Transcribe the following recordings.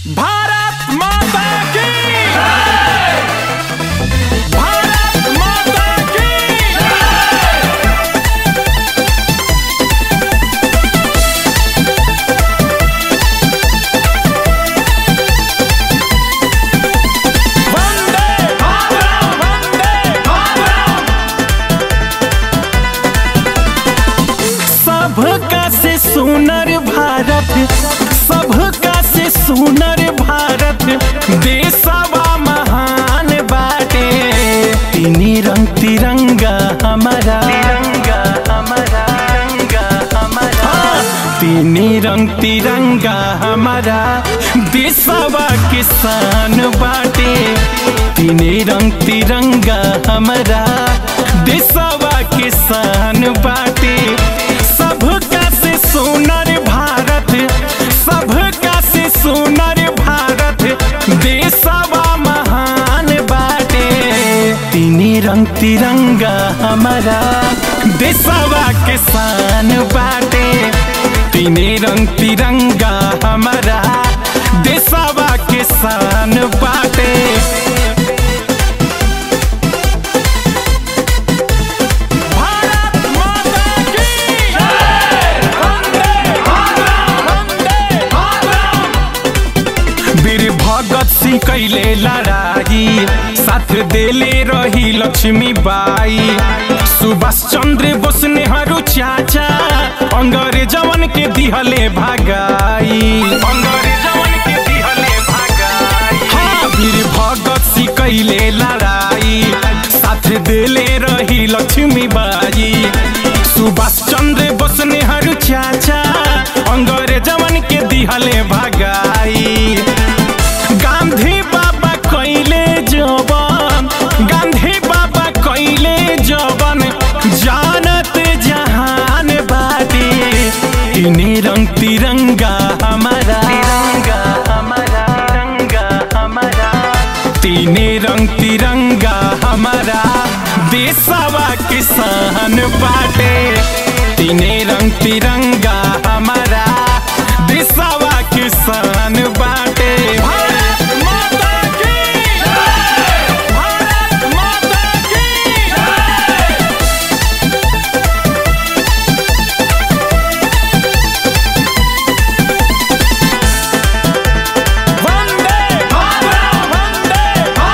भारत माता की भारत माता की वंदे मातरम वंदे मातरम सबका से सुनर भारत सबका से सुनर भारत देशवा महान बाटे तीनी रंग तिरंगा हमारा तिरंगा हमारा तिरंगा हमारा तीनी रंग तिरंगा हमारा देशवा किसान बाटे तीनी रंग तिरंगा हमारा देशवा किसान बाटे सबका से सुनर भारत सबका से सुनर भारत देशवा महान बाटे तीनी रंग तिरंगा हमारा देशवा किसान बाटे तीनी रंग तिरंगा हमारा देशवा किसान बाटे भारत माता की वंदे मातरम वंदे मातरम वीर भगत सिंह कैले लड़ाई साथ देले रही लक्ष्मी बाई सुभाष चंद्र बोस नेहरू चाचा अंग्रेजवन के दिहले भागाई अंग्रेजवन के दिहले भागाई हाँ वीर भगत सिंह कैले लड़ाई साथ देले रही लक्ष्मी बाई सुभाष चंद्र बोस नेहरू चाचा अंग्रेजवन के दिहले भागाई गांधी बाबा कैले जवन गांधी बाबा कैले जवन जानत जहान बाटे तीने रंग तिरंगा हमारा तिरंगा हमारा तिरंगा हमारा तीने रंग तिरंगा हमारा देशवा किसान बाटे तीने रंग तिरंगा हमारा देशवा किसान बाटे भारत माता की भारत माता की वंदे मातरम वंदे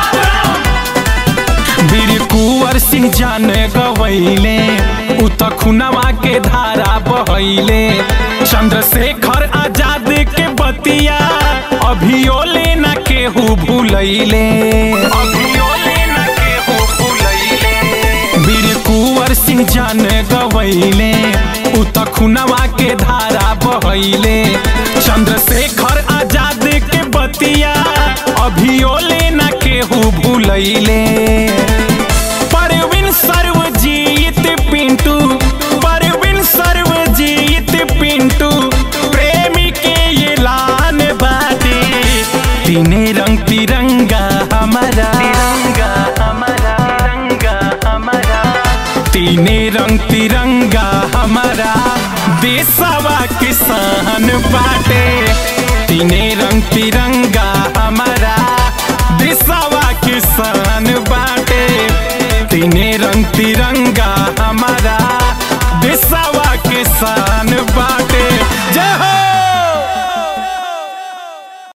मातरम वीर कुंवर सिंह जान गवैले उ त खुनवा के धारा बहैले चंद्रशेखर आजाद के बतिया अभियो लेना केहू भूलैले अभियो लेना केहू भूलैले वीर कुंवर सिंह जान गवैले उ त खुनवा के धारा बहैले चंद्रशेखर आजाद के बतिया अभियो लेना केहू भूलैले परवीन सर्वजीत पिंटू परवीन सर्वजीत पिंटू प्रेमी के ये लान बाटे तीने रंग तिरंगा हमारा तिरंगा हमारा तिरंगा हमारा तीने रंग तिरंगा हमारा देशवा किसान बाटे तीने रंग तिरंगा हमारा देशवा किसान बाटे तीने रंग तिरंगा हमारा देशवा किसान बाटे जय हो